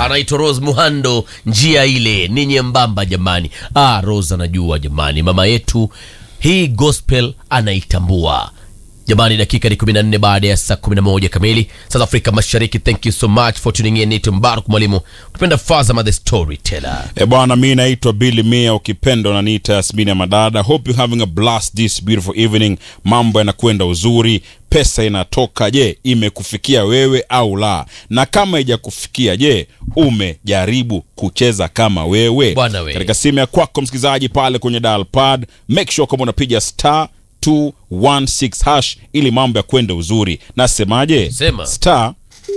anaitwa Rose Muhando, njia ile ni nyembamba jamani. Ah, Rose anajua jamani, mama yetu hii gospel anaitambua jamani. Dakika ni 14 baada ya saa 11 kamili South Afrika Mashariki. Thank you so much for tuning in. Nito Mbaruk mwalimu, tupenda Fazama the storyteller. E bwana, mi naitwa Billy Mia, ukipenda unaniita Yasmini ya Madada. Hope you having a blast this beautiful evening. Mambo yanakwenda uzuri, pesa inatoka. Je, imekufikia wewe au la? Na kama haijakufikia, je, umejaribu kucheza kama wewe? Bwana we. Katika simu ya kwako msikilizaji, pale kwenye dial pad, make sure kama unapiga star 216 hash ili mambo ya kwenda uzuri. Nasemaje? Sema. star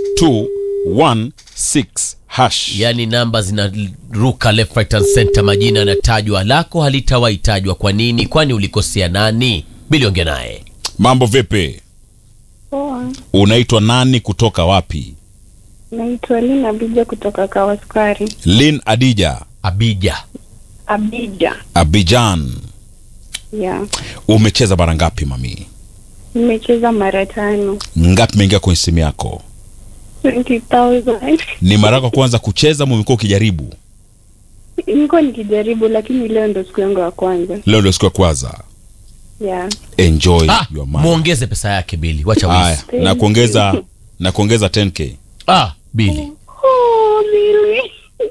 216 hash. Yaani namba zinaruka left right and center, majina yanatajwa, lako halitawahi tajwa. Kwa nini? Kwani ulikosea nani? Bili ongea naye. Mambo vipi? Poa, Unaitwa nani kutoka wapi? naitwa Lina Abija kutoka Kawaskari. Lin Adija, Abija. Abija, Abidjan. yeah. Umecheza mara ngapi mami? Nimecheza mara tano, Ngapi imeingia kwenye simu yako? 20,000 Ni mara yako ya kwanza kucheza ama umekuwa ukijaribu? niko nikijaribu, lakini leo ndo siku yangu ya kwanza. Leo ndio siku ya kwanza. Yeah. Enjoy Ah, your money. muongeze pesa yake Bili, wacha Haya, wizi. na kuongeza na kuongeza 10k. Ah, Bili Oh, really?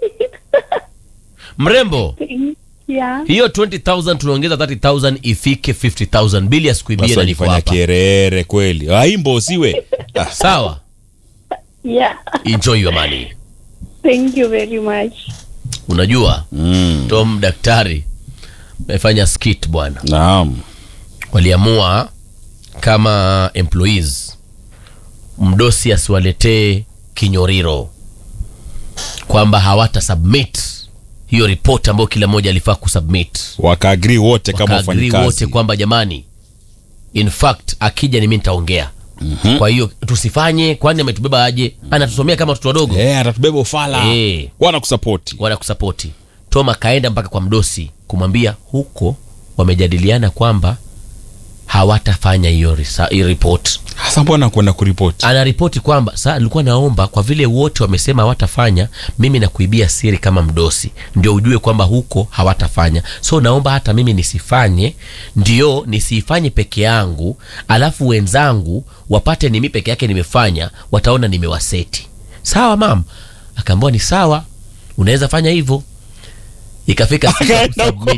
mrembo, yeah. hiyo 20000 tunaongeza 30000 ifike 50000 Bili asikuibie Sasa na niko unifanya hapa. kierere kweli. Aimbo usiwe. Ah, Sawa, Yeah. enjoy your money. Thank you very much. Unajua mm, Tom daktari amefanya skit bwana, naam. waliamua kama employees mdosi asiwaletee kinyoriro kwamba hawata submit hiyo ripoti ambayo kila mmoja alifaa kusubmit Wakaagri wote kama wakaagri wote wafanyikazi. kwamba jamani, in fact akija ni mimi nitaongea. Kwa hiyo tusifanye, kwani ametubeba aje? Anatusomea kama watoto wadogo Eh, atatubeba ufala. Eh. Wana kusapoti. wana kusapoti. Tom akaenda mpaka kwa mdosi kumwambia huko wamejadiliana kwamba hawatafanya hiyo risa- hiyo report. Sasa mbona kwenda kuripoti? Anaripoti kwamba saa nilikuwa naomba kwa vile wote wamesema hawatafanya, mimi nakuibia siri kama mdosi, ndio ujue kwamba huko hawatafanya. So naomba hata mimi nisifanye, ndio nisiifanye peke yangu, alafu wenzangu wapate ni mimi peke yake nimefanya, wataona nimewaseti. Sawa mam? Akaambiwa ni sawa, unaweza fanya hivyo. Ikafika siku ya Akaenda kusubmit.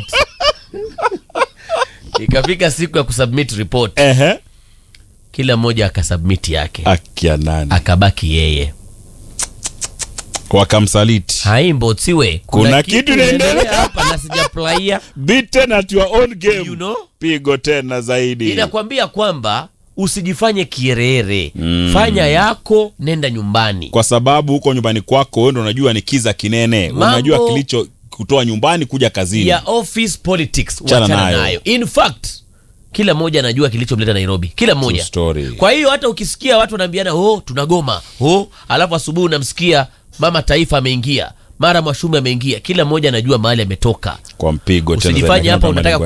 Ikafika siku ya kusubmit report, Ehe. kila mmoja akasubmit yake, Akia nani? akabaki yeye. Wakamsaliti. haimbo tiwe Kuna kitu inaendelea hapa na sijafurahia Beaten at your own game. you know? Pigo tena zaidi. inakwambia kwamba usijifanye kierere fanya yako nenda nyumbani Kwa sababu huko nyumbani kwako wewe ndo unajua ni kiza kinene. Mambo- Unajua kilicho kutoa nyumbani kuja kazini. ya office politics Chana wachana nayo. nayo in fact kila mmoja anajua kilichomleta nairobi kila mmoja story. kwa hiyo hata ukisikia watu wanaambiana oh tunagoma oh alafu asubuhi unamsikia mama taifa ameingia mara mwashumi ameingia kila mmoja anajua mahali ametoka Kwa mpigo tena usijifanye zaidi. hapa Kama unataka